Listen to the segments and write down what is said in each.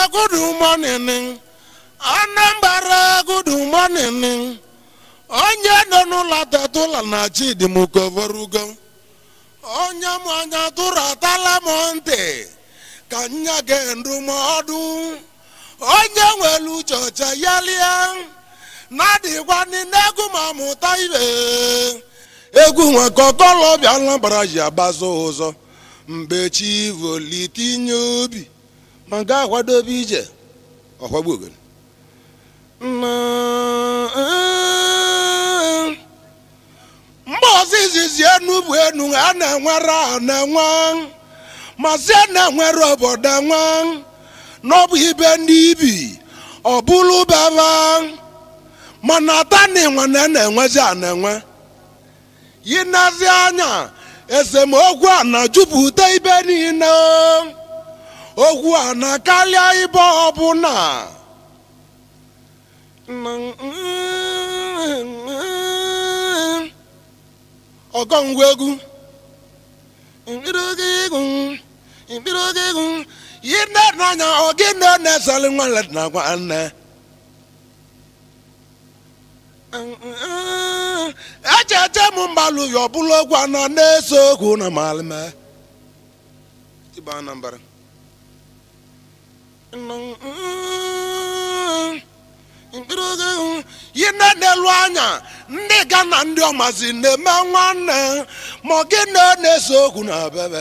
good morning anambra good morning onye nọ n'ụlọ tetụla na chidimkovorugo onye m anya tụrụ atala m ntị ka nya ge ndụmọdụ onye nwere uche ọcha ya lie na-adịkwa n'egwu ma mụta ibe egwu nwe ka ọkọlọbịa anambra ji agbazo ụzọ mgbe chi volitinye obi ma ga akwadobe ije ọkwagbu ogene mgbe ọzọ izizi enu bụ enu a na-enwere a na-enwe ma si na-enwere obodo enwe n'ọbụ ibe ndị ibi ọ bụrụ baba mana atani nwe na na-enwezi a na-enwe yinazi anya esemokwu a na-jupụta ibe niile okwu a na-akarịa ibe ọbụla ọgọngwa egwu mkpịrịoge egwu mkpịrịoge egwu yine n'anya ogene na-esali nwanne na nwanne echeche m mgbalụ ya ọbụla okwu anọ na-eso okwu na malime Tiba Anambra. yi na n'elu anya ndị ga na ndị ọmazi na-eme nwanne ma ọ gị na na-ese okwu na bebe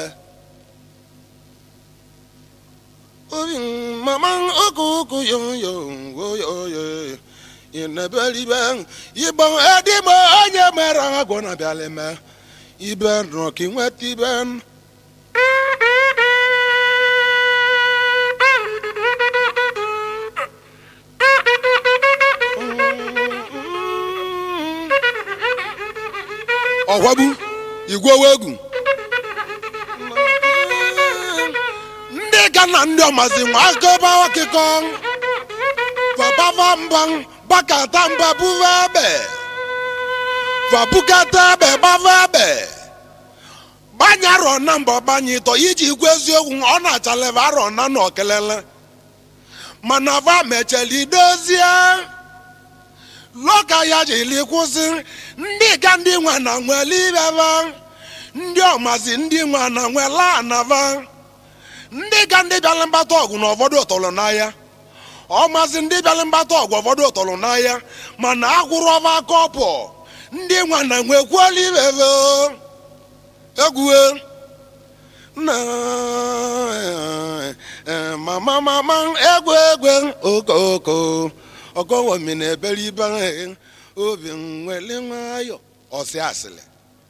obi mama oku oku yo yo wo yo yo inebelibe igbo edime onye mere agwọ na bịalime ibe nọ ka ị nweta ibe ọkwagbu igwewe egwu ndị ga na ndị ọmazi nwa akọba ọkịkọ fabava mba bakata mba buva ebe fabukata ebe gbava ebe gbanye arọ na mba ọgbanye ịtọ iji ikwu eziokwu ọ na-achaleva arọ na na okelele mana va mecheli dozie lọka ya jiri kwụsị ndị ka ndị nwe na nwere ibeba ndị ọmazi ndị nwe na nwela anava ndị ka ndị bịara mgbata ọgụ na ụfọdụ ụtọrọ n'ahịa ọmazi ndị bịara mgbata ọgụ ụfọdụ ụtọrọ n'ahịa mana agwụrụ ọba kọpụ ndị nwe na nwekwuola ibebe egwue na mama mama egwu egwu okoko ọgọnwomi na-ebere ibe obi nwere nwayọ ọsị asịrị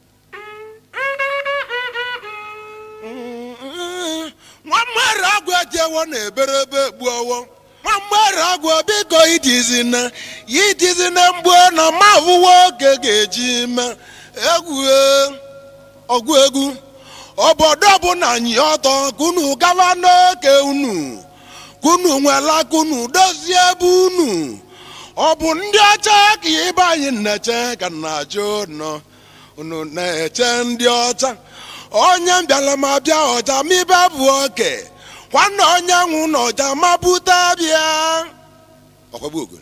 nwa mmadụ agwụ ejewo na-ebere ebe gbuowo nwa mmadụ agwụ biko idizina idizina mgbu na mavụwa oge ga-eji me egwu ọgụ egwu obodo bụ na anyị ọtọ kunu gawa n'oke unu kunu nwela kunu dozie ebe unu ọ bụ ndị ọcha ka ibe anyị na-eche ka na-ajụ nọ unu na-eche ndị ọcha onye mbịala ma bịa ọja ma ibe bụ oke nwanne onye nwụ na ọja ma bute bịa ọkwagbu ogo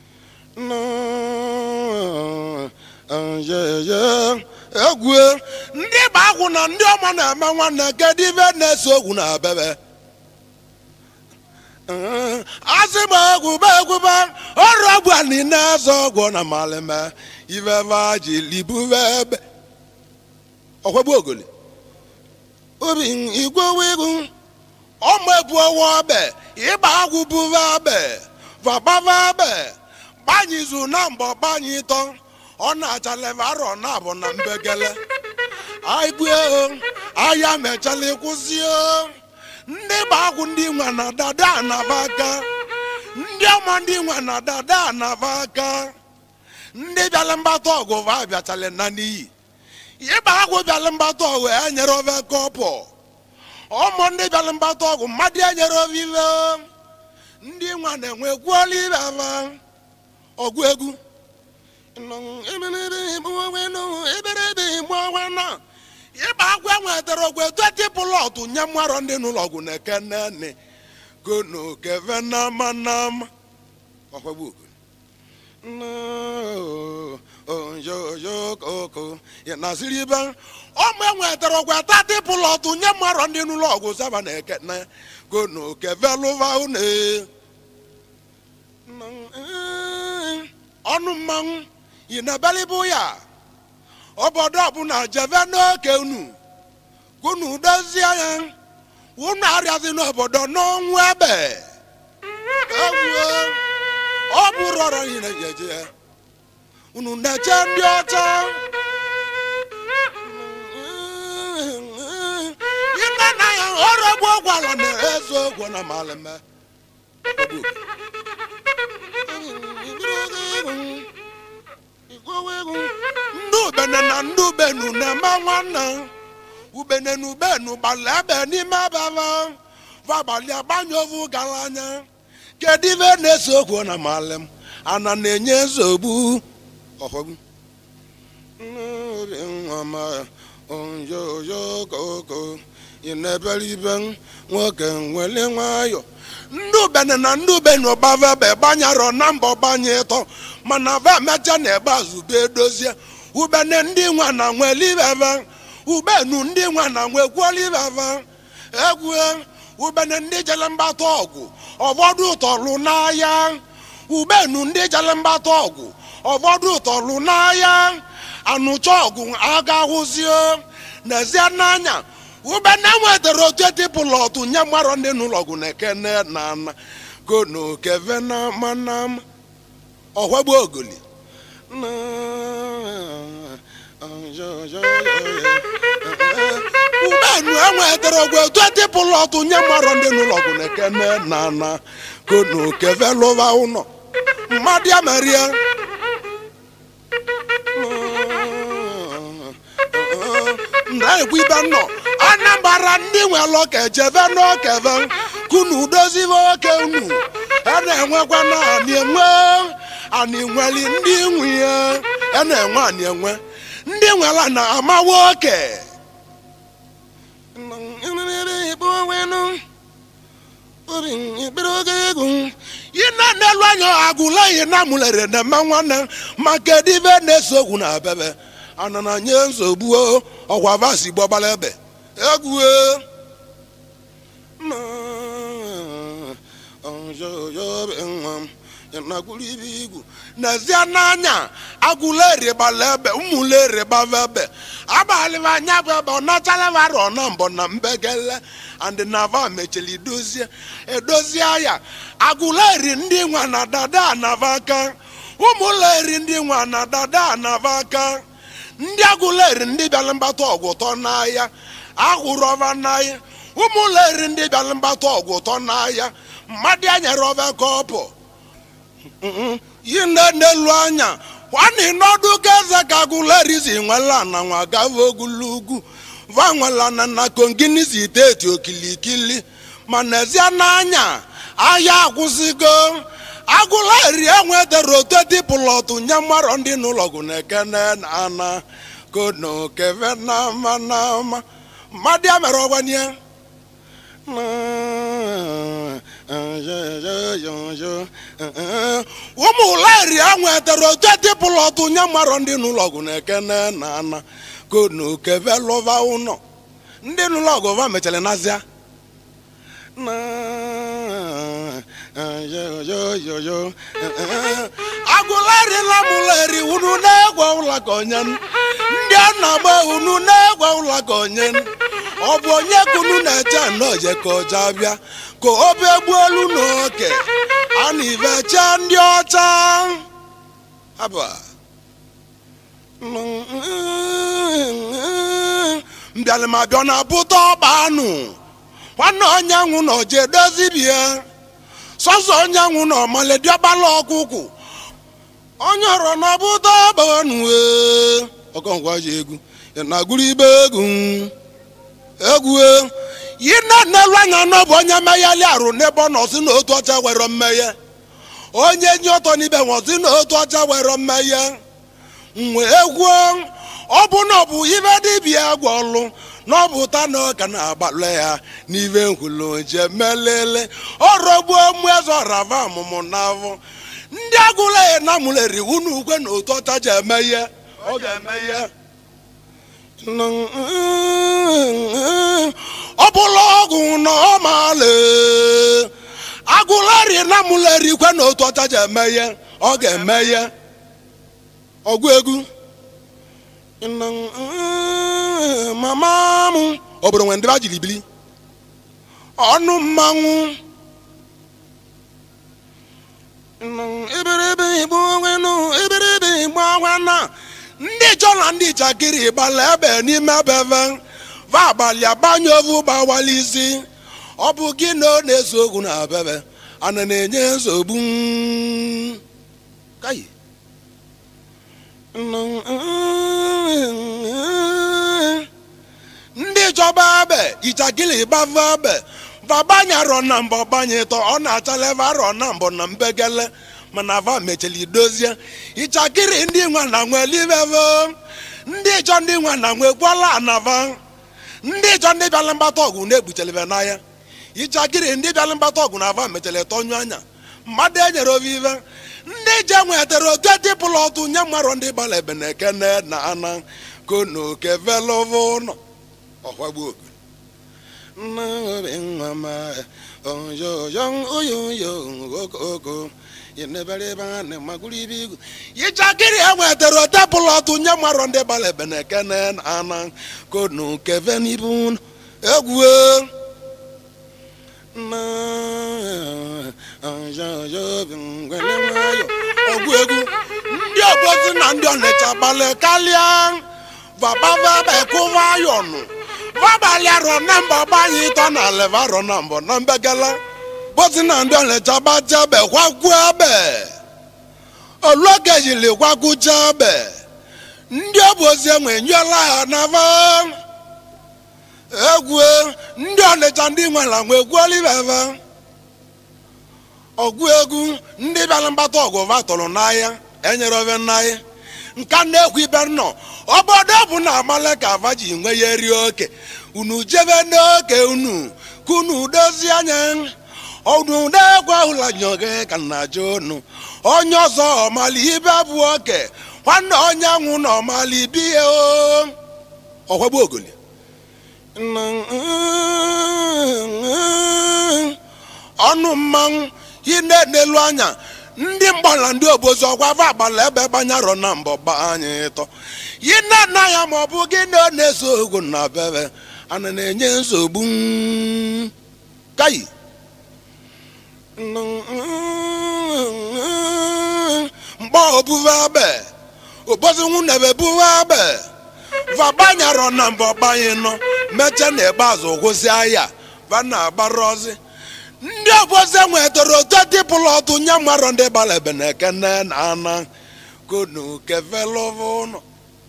egwu ndị gba agwụ na ndị ọma na-eme nwanne kedu ibe na-ese okwu na bebe asị m egwu ba egwu ba ọrụ ọgwụ a niile azọ ọgwụ na malime iveva ji libuve ebe ọkwagbu ogoli obi igwewe egwu ọmụ ebu ọwụ ọbe ịgba agwụ buve ebe vabava ebe gbanyizu na mbọ gbanye ịtọ ọ na-achaleve arọ na abụ na mbegele aigbuo ahịa mechala ịkwụsị ndị gbagwụ ndị nwe na dada anaba aka ndị ọma ndị nwe na dada anaba aka ndị bịala mgbata ọgụ va bịachala na n'iyi ịgba agwụ bịala mgbata ọgụ enyere ove kọpụ ụmụ ndị bịala mgbata ọgụ mmadụ enyere ove ive ndị nwe na-enwe kwuola ibe ava ọgụ egwu ịgba agwụ enwetara ogwe tweti pụlọtụ nye mmarọ ndị n'ụlọ ọgwụ na eke nne gono keve nama nama ọkwagbu ogo oyoyokoko nasiri ibe ọmụ enwetara ọgwụ atati pụlọtụ nye mmarọ ndị n'ụlọ ọgwụ saba na eke na gono keve lụva une ọnụ mmanwụ yi na belibụ ya obodo ọbụla jeve n'oke unu unu dozie ya unu arịazi n'obodo n'ọnwụ ebe ewuo ọ bụrụ ọrụ anyị na-ejeje ya unu na-eche ndị ọcha ime na ya ọrụ egbu ọgwalọ na-ezu ogwo na malime ndị ubene na ndị ubenu na-eme nwanne ubene na ubenu gbalị ebe n'ime ababa vabalị agbanye ovu gara anya kedu ibe na-ese okwu na malim ana na-enye nsogbu ọhọgbu oyoyokoko ị na-ebere ibe nwoke nwere nwayọ ndị ubene na ndị ubenu gbavebe gbanyarọ na mbọ gbanye ịtọ mana va mecha na ebe azụbe edozie ubene ndị nwa na nwelibeve ubenu ndị nwa na nwekwuolibeve egwu ubene ndị jele mgbata ọgwụ ụfọdụ tọrụ n'ahịa ubenu ndị jele mgbata ọgwụ ụfọdụ tọrụ n'ahịa anụcha ọgwụ agahụzie n'ezie n'anya ubene nwetara otu etipụlọtụ nye mmarọ ndị n'ụlọgwụ na ekene na ana gono keve na manama ọhwegbu ogoli ubenu enwetara ogwu etu etipụlọtụ nye mmarọ ndị n'ụlọgwụ na ekene na ana gono keve lụva ụnọ mmadụ ya merie na-ekwu ibe nnọ anambara ndị nwelọ ka ejeve n'okeve kunu dozive oke unu a na-enwekwa na anị enwe anị nweli ndị nwunye a na-enwe anị enwe ndị nwela na amawa oke yina n'elu anya agụla yi na mụlere na mma nwanne maka edive na-eso okwu na abebe anana nye nsogbu ọkwa vasi gbọbala ebe egwu nakwuru ibe igwu n'ezie n'anya agụla eribala ebe ụmụla eribava ebe abalịba anya bụ ebe ọ nachalaba rọ na mbọ na mbegele and nava mechiri dozie edozie ya agụla eri ndị nwa na dada anava aka ụmụla eri ndị nwa na dada anava aka ndị agụleri ndị bịara mgbata ọgwụ ụtọ n'ahịa ahụrụ ọva n'ahịa ụmụleri ndị bịara mgbata ọgwụ ụtọ n'ahịa mmadụ anyere ọva kọpụ yi nne n'elu anya nwanne n'ọdụ ka eze ka agụleri si nwela na nwa gava ogologo va nwela na na kongini si steeti okilikili ma n'ezie n'anya ahịa akwụsịgo agụleri enwetara otu dipụlọtụ nye mmarọ ndị n'ụlọgwụ na ekene na ana kono keve nama nama mmadụ ya mere ọgbanye ụmụ leri enwetara otu dipụlọtụ nye mmarọ ndị n'ụlọgwụ na ekene na ana kono keve lụva ụnọ ndị n'ụlọgwụ va mechara nazia agụlerila mụleri unu na-egwe ụlọ ka onye ndị a na-agba unu na-egwe ụlọ ka onye ọ bụ onye ka unu na-eche nnọje ka ọja bịa ka obe gbuolu n'oke a na ivecha ndị ọcha haba mbịalịmabịa na bụta ọba anụ nwanne onye nwụ na oje dozibie sọsọ onye nwụ na ọmalediọgbala ọkụkụ onye ọrọ na ọbụta ọbanụ ọkọnkwa ji egwu na-agụrụ ibe egwu egwu yi na nnelu anya na ọ bụ onye meghali arụ n'ebe ọ nọ si na otu ọcha were mmeghe onye nye ọtọ n'ibe nwa si na otu ọcha were mmeghe nwe egwu ọ bụ na ọ bụ ibe dibịa gwọlụ n'ọbụta na ọka na-agbalụ ya n'ive nkwulu nje melele ọrọgbuo mụezọrava ọmụmụ n'afọ ndị agụla ya na mụleri unu ukwe na otu ọcha ji eme ihe ọ ga-eme ihe ọ bụla ọgwụ na ọ maala agụleri na mụleri kwe na otu ọcha ji eme ihe ọ ga-eme ihe ọgụ egwu mama m obodo nwere ndị ba jiri bili ọnụ mmanwụ iberibe igbo nwenu iberibe igbo nwana ndị chọ na ndị njakịrị gbala ebe n'ime ebeve va abalị agbanye ovu gbawala isi ọ bụ gị na ọ na-eso okwu na bebe ana na-enye nsogbu kayi ndị chọba ebe ichakili gbava ebe vabanyarọ na mbọ gbanye tọ ọ na-achaleva arọ na mbọ na mbegele mana va mecheli dozie ichakiri ndị nwa na nwe liveve ndị chọ ndị nwa na nwe gwala anava ndị chọ ndị bịala mgbata ọgwụ na-egbuchelive n'ahịa ichakiri ndị bịala mgbata ọgwụ na va mechele tọnyụ anya mmadụ enyere ovive ndị je nwetara otu etipụla ọtụ nye mmarụ ndị gbara ebe na ekene na ana kono kevelovo nọ ọkwagbu oku nna obi nwa ma oyoyo oyoyo okoko yeneberebe na maguru ibe igwu yichakiri enwetara otepụla ọtụ nye mmarụ ndị gbara ebe na ekene na ana kono kevenibu egwu ọgwụ egwu ndị obozi na ndị ọnịcha gbalị kalịa vabavabekụvayọnụ vabalị arọ na mba gbanye ịtọ na aleva arọ na mbọ na mbegala bozi na ndị ọnịcha gbaja be kwagwu ebe oluoge jiri gwagwuja ebe ndị obozi enwe nyela ha n'ava egwu ndị ọnịcha ndị nwere nwe egwuoliveve ọgụ egwu ndị bịara mgbata ọgụ vatọrọ n'ahịa enyere ove n'ahịa nka na-ekwu ibe nọ obodo bụ na amala ka ava ji nwe ya eri oke unu jebe n'oke unu ka unu dozie anya unu na-egwu ahụla nyoge ka nna jụ unu onye ọzọ ọmali ibe bụ oke nwanne onye anwụ na ọmali bihe o ọkwagbu ogoli ọnụ mmanwụ ine n'elu anya ndị mgbala ndị obozi ọgwava agbala ebe gbanyarọ na mbọ gba anyị ịtọ yine na ya ma ọ bụ gị na ọ na-eso ogwu na bebe ana na-enye nsogbu kayi mgbe obuve abe obozi nwunebe buve abe vabanyarọ na mbọ gbanye nọ meche na ikpeazụ gwụsị ahịa va na-agbara ọzị ndị obozi nwetara otu dịpụla ọtụ nye mmarọ ndị gbara ebe na ekene na ana konu kevelovo ụnọ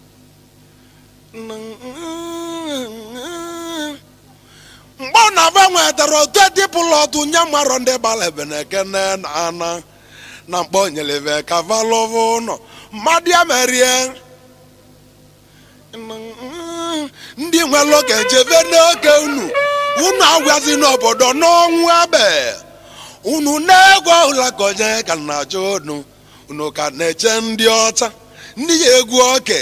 mgbe ọ na-ava nwetara otu dịpụla ọtụ nye mmarọ ndị gbara ebe na ekene na ana na mkpọ nyeleve kavalovo ụnọ mmadụ ya merie ndị nwere oge jebe n'oge unu unu agwazi n'obodo n'ọnwụ ebe unu na-egwu ọhụla ka onye ka na-achọ unu unu ka na-eche ndị ọcha ndị ya egwu oke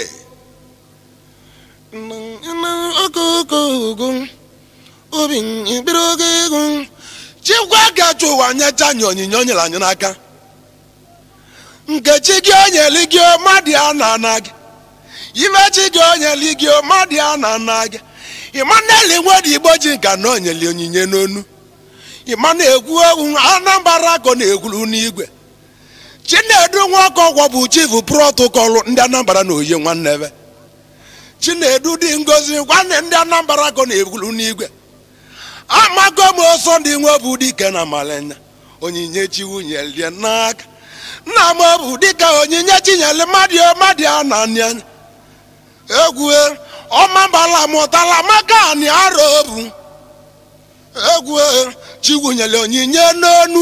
obi mkpịrị oge egwu chikwa gacha ụwa nyecha anyị onyinye o nyere anyị n'aka nkechi gị onyeli gị mmadụ a na-ana gị imechi gị onyeli gị mmadụ a na-ana gị ịmaneli nwere igbo ji nka na onyeli onyinye n'onu ịma na-egwu egwu anambra akọ na-egwuru n'igwe chinedu nwoke ọgwọ bụ chifu protokọlụ ndị anambra na oyi nwanne ebe chinedu dị ngozi nwanne ndị anambra akọ na-egwuru n'igwe amago m ọsọ ndị nwe bụ dike na malenya onyinye chiwunyelie n'aka nna m bụ dịka onyinye chinyere mmadụ mmadụ a na anya egwu ọmambala mụtala maka anị arọ obu egwu chiwunyere onyinye n'onu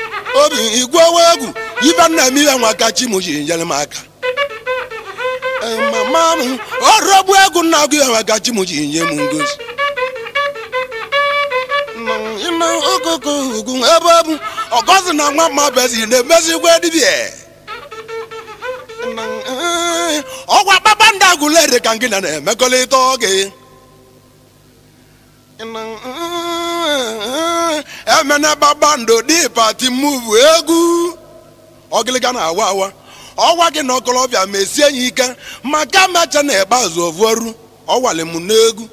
obi igwewe egwu ibe nna m ihe nwa ka chi m ji nyere m aka mama m ọrọgbu egwu nna gị enwe ka chi m ji nye m ngozi ime okoko ugwu ebe bụ ọgọzi na nwa mma bezi na-emezigwe dibịa ọgwa kpakpando agụlere ka gị na na-emekọrịta oge emene kpakpando dị pati muvu egwu ọgịlịga na-awa awa ọgwa gị na ọkọlọbịa mesie ya ike maka mecha na ikpeazụ ovuoru ọwali m n'egwu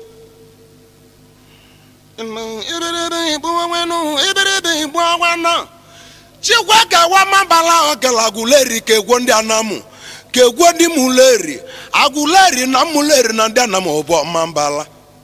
chikwa ka wamabala ọkala agụleri ka egwo ndị anamụ ka egwo ndị muleri agụleri na muleri na ndị anamụ bụ ọmambala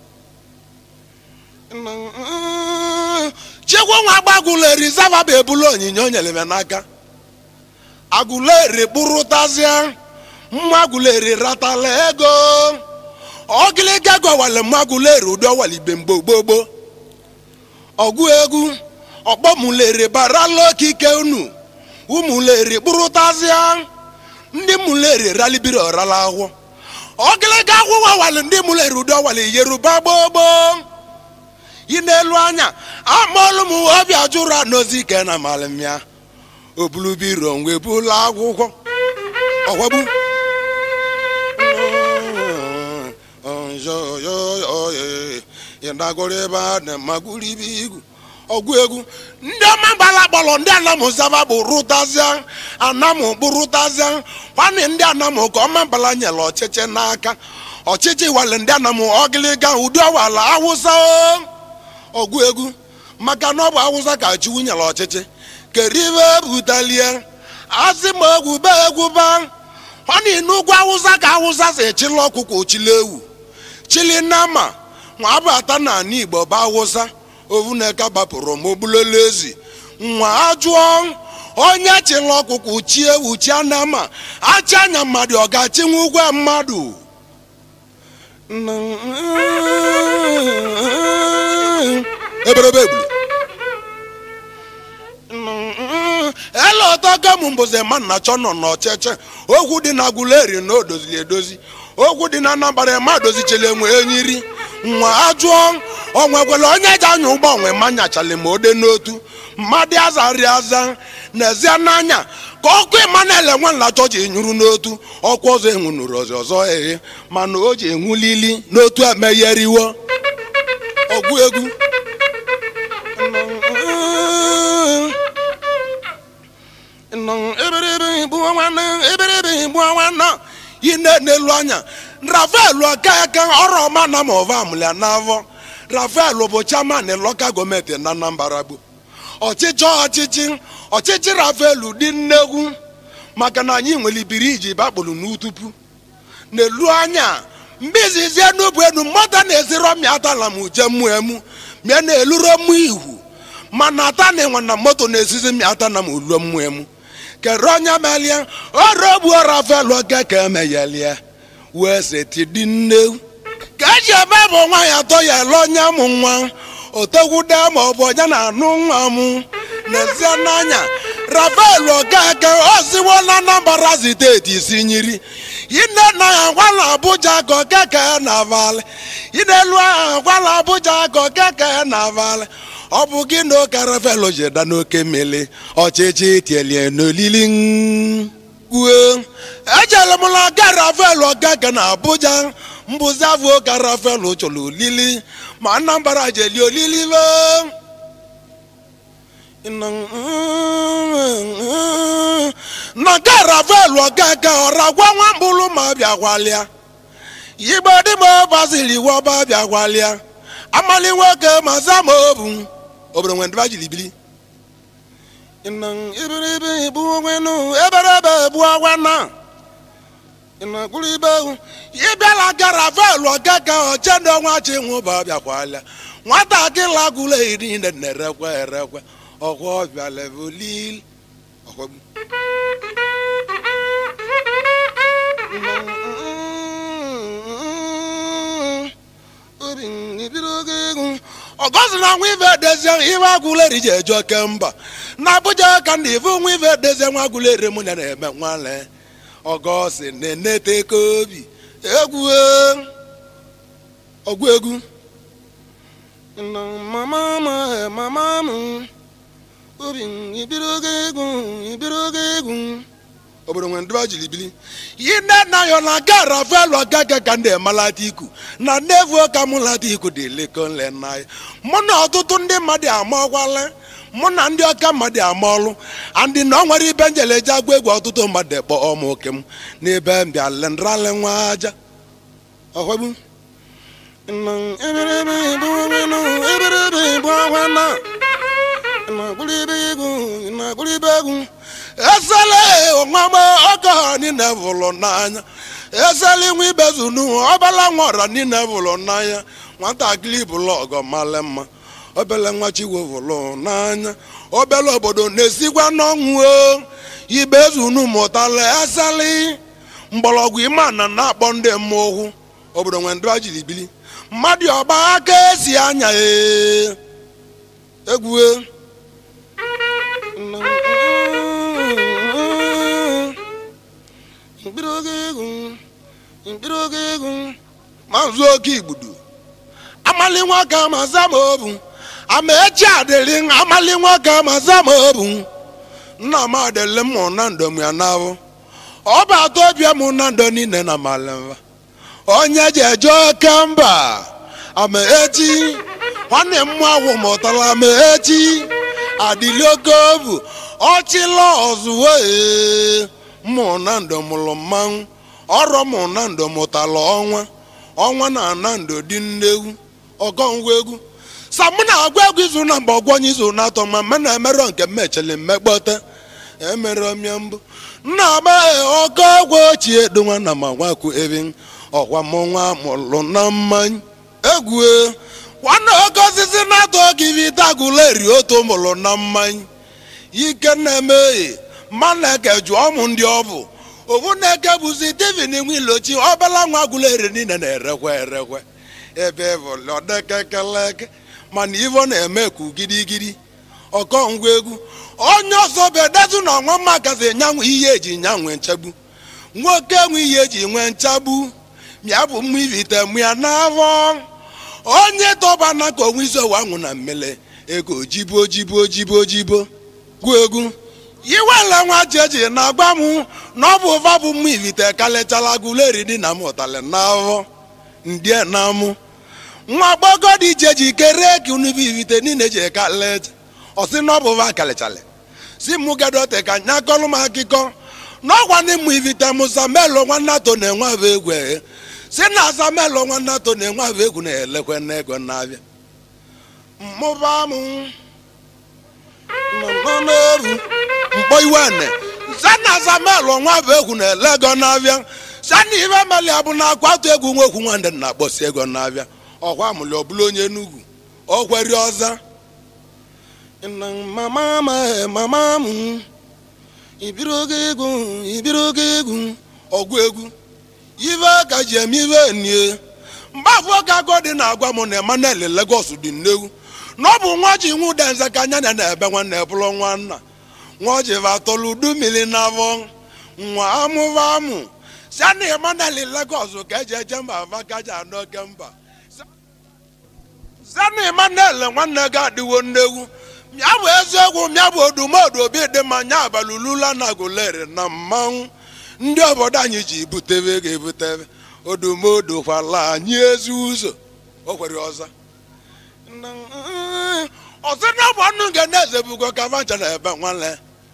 chikwa nwa agba agụleri zavaba ebula onyinye o nyere m n'aka agụleri kpụrụtazịa mma agụleri ratala ego ọgịlịga gọwale mma agụleri ụdị ọwali igbe mgbe gbogbo ọgụ egwu ọkpọmụleri barala okike unu ụmụleri kpụrụtazịa ndị mụleri ralibiri ọrala ahụ ọgịlịga akwụkwọ ọwali ndị mụleri ụdị ọwali yeruba gbogbo yi n'elu anya amaọlụ m ọbịa jụrụ anozi ike na malimya obulubiro wee bula akwụkwọ ọgwagbu ịdagoro ebe a na-amaguru ibe igwu ọgụ egwu ndị ọma gbala kpọrọ ndị anamụ zaba bụ rụtazịa anamụ bụ rụtazịa kwanị ndị anamụ ka ọma mbala nyere ọchịchị n'aka ọchịchị wale ndị anamụ ọgịlịga ụdị ọwala awụsa ọgụ egwu maka na ọ bụ awụsa ka chiwu nyere ọchịchị keribe butalie asị ma egwu be egwu ba ọ na n'ugwu awụsa ka awụsa si chili ọkụkọ chili ewu chili nama nwa abata na ala igbo bụ awụsa ovuneka gbapụrụ ma ogbulele ezi nwa ajụọ onye chili ọkụkọ chi ewu chi anama achị anya mmadụ ọ ga-achinwe ụgwọ mmadụ eberebe egbuli ele ọtọgo m mbụzi ma nna chọ nọ n'ọchịchị okwu dị na agụleri na odozili edozi okwu dị na anambara ma dozichele enwe enyiri nwa ajụọ onwekwere onye ji anya ụgbọ onwe ma nyachali ma ode n'otu mmadụ azarị aza n'ezie n'anya ka ọkụ Emmanuel nwanna chọji nyụrụ n'otu ọkwa ọzọ enwunuru ọzọ ọzọ eghe mana o ji enwulili n'otu emegheriwo ọgụ egwu yi n'elu anya rafael okeke ọrụ ọma na ma ọva amụlya n'afọ rafael bụ chairman local gọọmenti na anambra gbo ọchịchị ọchịchị ọchịchị rafael dị nnegwu maka na anyị nwere biriji bakpụrụ n'utupu n'elu anya mgbe izizi n'ubu enu mmadụ na-eziro mịatala m uje mụ emu mịa na-eluro mụ ihu mana ata na enwe na moto na-esizi mịata na m uluo mụ emu kere onye melie ọrụ ogbuo rafael okeke emeghelie wee seti dị nne ka eji eme bụ nwa ya atọ ya ele onye mụ nwa otegwude ma ọ bụ onye na-anụ nwa m n'ezie n'anya rafael okeke oziwo na anambra steeti isi nyiri ine na ya gwala abuja ka okeke na avalị inelu ahụ gwala abuja ka okeke na avalị ọ bụ gị na oke rafael jeda n'oke mmiri ọchịchị tielie n'olili kwuo ejere m na ga rafael okeke na abuja mbụzi avụ oke rafael chọrọ olili ma anambra jeli olili na ga rafael okeke ọra gwa nwa mkpụrụ ma bịa gwalịa igbe dịma bazili wọba bịa gwalịa amali nwoke ma zama obu obodo nwere ndịba jiri bili ibiribi bụ nwenu eberebe bụ ọgwa na ịnakpụrụ ibe ewu ịbịala gara velu okeke ochendo nwa chi nwụba bịakwala nwatakịrị agụla iri nne na-erekwe erekwe ọkwa ọbịa levelil ọkwagbu ọgọzi na nwa ife edezie iwe agụleri ji eje oke mba na abụja ka ndị ife nwa ife edezie nwa agụleri mụ na na-eme nwale ọgọsi na-enete ka obi egwu ọgwụ egwu Nna mama m mama m obi m ibiri oge egwu ibiri oge egwu obodo nwere ndị jiri bili yi nne nna ya na ga rafael ọgaga ka ndị emalata iku na nnevu ka mụ lata iku dị lekonle nna ya mụ na ọtụtụ ndị mmadụ amaọkwala mụ na ndị ọka mmadụ ama ọlụ andị na ọ nwere ibe njele eji agwa egwu ọtụtụ mmadụ ekpọ ọmụ oke m n'ebe mbịa lendrale nwa aja ọhwegbu esele onwama ọka niile vụlụ n'anya esele nwa ibezunu ọbala nwara niile vụlụ n'anya nwatakịrị bụlụ ọgọ mala mma obele nwa chiwo vụlụ n'anya obele obodo na-esikwa n'ọnwụ o ibezunu mụtala esele mgbọrọgwụ imana na-akpọ ndị mmụọ obodo nwere ndị jiri bili mmadụ ọgba aka esi anya ee egwu mkpịrị oge egwu mkpịrị oge egwu mazụ oke igbudu amali nwoke ma zama obu ama echi adịrị amali nwoke ma zama obu nna m adịrị m na ndụ m ya n'ahụ ọ bụ atọ obi m na ndụ niile na malimva onye ji eje oke mba ama echi nwanne m awụ mụtara ama echi adịli oke obu ọchịla ọzụwo ee mụ na ndụ mụrụ mmanwụ ọrụ mụ na ndụ mụtara ọnwa ọnwa na ana ndụ dị nnewu ọgọngwa egwu samụ na-agwa egwu izu na mgbe ọgwọnye izu na atọ ma me na-emerọ nke mmecheli mmekpọta emere ọmịa mbụ nna amaghị ọkọ ọgwụ ochie donwa na ma nwakwu ebe ọkwa mụ nwa mụrụ na mmanya egwu nwanne oke osisi na-atọ oge ibe itagụleri otu mụrụ na mmanya ike na-emeghe mmaneke jụọ ụmụ ndị ọ bụ ofu na-eke bụzi divin nwilochi ọbala nwa gwụleri niile na-erekwe erekwe ebe bụlọdekekeleke mana ivo na-eme ku gidigidi ọkọ ngwa egwu onye ọzọ bụ edetu na ọnwa makazi nyanwụ ihe eji nyanwe nchegbu nwoke nwe ihe eji nwee nchagbu mịa bụ mma ivite mụ ya n'afọ onye tọba na ka onwe isi ọwa nwụ na mmele ego jibo jibo jibo jibo gwu egwu iwele nwa jeji na-agba m na ọ bụ ụva bụ mma ivite kalechala guleri dị na m ụtalị n'afọ ndie na mụ nwa gbọgọ dị iche ji kere ka unu bụ ivite niile ji kaleta ọsị na ọ bụ ụva kalechala si mụ gadote ka nya kọlụ m akụkọ n'ọgwa ndị mụ ivite mụ samelo nwanne ato na-enwe abụ egwu eghe si na samelo nwanne ato na-enwe abụ egwu na-elekwe n'ego na-abịa mmụba mụ nọ n'oru mkpọ iwe ne sana samelo nwa abụ egwu na-ele ego na-abịa sana ife meli abụ na akwatu egwu nwekwu nwanne na-akpọsi ego na-abịa ọkwa mụli ọbụla onye enugwu ọ kweri ọza mama m mama m ibiri oge egwu ibiri oge egwu ọgwụ egwu ive ka ji eme ive nie mgbe afọ ka agụ dị na-agwa m na Emmanuel Lagos dị nnewu na ọ bụ nwa ji nwe ụda nze ka anya na na-ebe nwanne bụrụ nwanna nwa ji vatọlụ udu mmiri n'afọ nwa amụva amụ siana Emmanuel Lagos ka eji eje mba ava ka ji anụ oke mba siana Emmanuel nwanne gị adịwo nnewu mịa bụ eziokwu mịa bụ odumodu obi dị mma nya abalị ulula na agụleri na mmanwụ ndị obodo anyị ji butebe ego ebutebe odumodu kwala anyị ezi ụzọ o kwere ọza ọsị na bụ ọnụ nke na-eze bugo ka vancha na ebe nwanne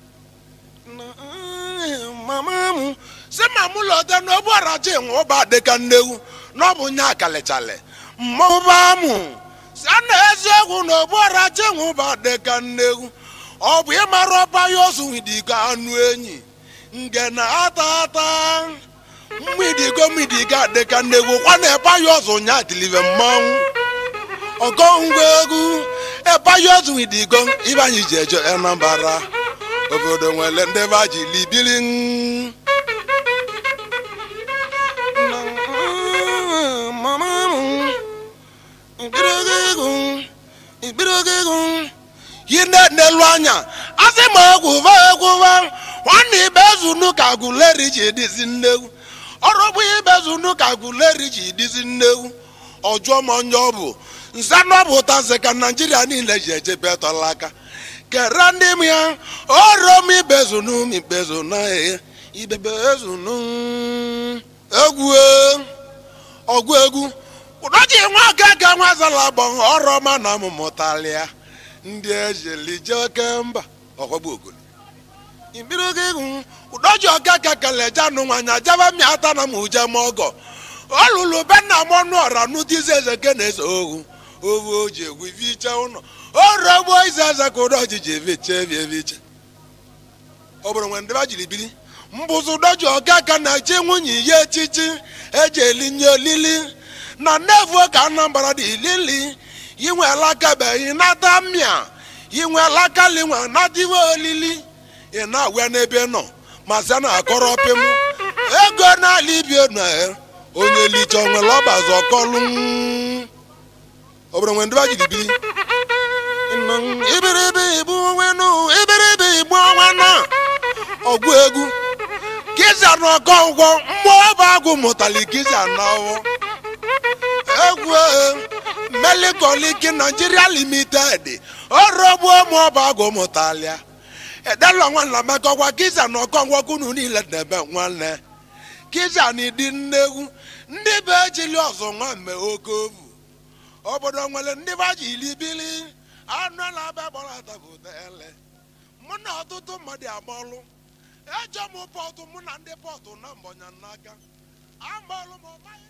mama m si ma mụ lọta n'obu arachi nwe ụba dịka nnewu na ọ bụ nya akalichali mmụba mụ a na-eziokwu na obuara chenwụba dịka nnegwu ọ bụ ịmara ọba ya osu dịka anụ enyi nge na ata ata mmidigo mmidiga dịka nnegwu kwa na eba ya ọzụ nya tilive mmanwụ ọgọ ngwa egwu eba ya ọzụ digo ibe anyị ji eje Anambra obodo nwere ndị ba ji libili yi na-enelu anya asị ma egwuva egwuva nwanne ibezunu ka guleri ji dịzi nnegwu ọrụ bụ ibezunu ka guleri ji dịzi nnegwu ọjụọ m onye ọ bụ nze nọpụta nze ka naijiria niile ji ejebe tọla aka kere ndị m ya ọrụ m ibezunu m ibezunu ee ibebezunu egwu ee, ọgụ egwu ụdọji nwa okeke nwa zala gbọ ọrụ ọma na mụmụtalịa ndị ejelije oke mba ọgbagbu ogolo ibiru gị hụ ụdọji okeke kele janụ nwanya jaba mịata na m uje m ọgọ olulu be nna m ọnụ ọra nụdizi eze ke na-eze ohu ovu o ji egwu iviche ụlọ orogbo ize eze ka ụdọji ji eviche evi eviche ọ bụrụ nwe ndị ba jiri biri mbụzụ ụdọji okeke na-echi nwunye ya echichi eji elinye olili na nnevu ka anambra dị ilili inwela kabeghị nata mmịa inwela kalinwe nadiwe olili ị na-agwa n'ebe nọ ma sị na akọrọ pịm ego n'ala ibie na onye liche onwere ọbazi ọkọlụ obodo nwe ndị ba jiri biri ibiribi igbu onwe nụ ibiribi igbu onwe na ọgwụ egwu kiza n'ọkọ ụgwọ mmụọ ọba agụ mụtali kiza n'ọwụ egwu melikoliki nigeria limited ọrụ ogbu ụmụ ọba agụ mụtalia edela nwanna mekọkwa kiza na ọkọngwọkunu niile debe nwanne kiza na ịdị nnegwu ndị be ejili ọzọ nwa mme oke ovu obodo nwere ndị ba ji ilibili anụ na abịa gbara atabụtele mụ na ọtụtụ mmadụ agbọlụ ejọ m pọtụ mụ na ndị pọtụ na mbọnya n'aka agbọlụ m ọmaghị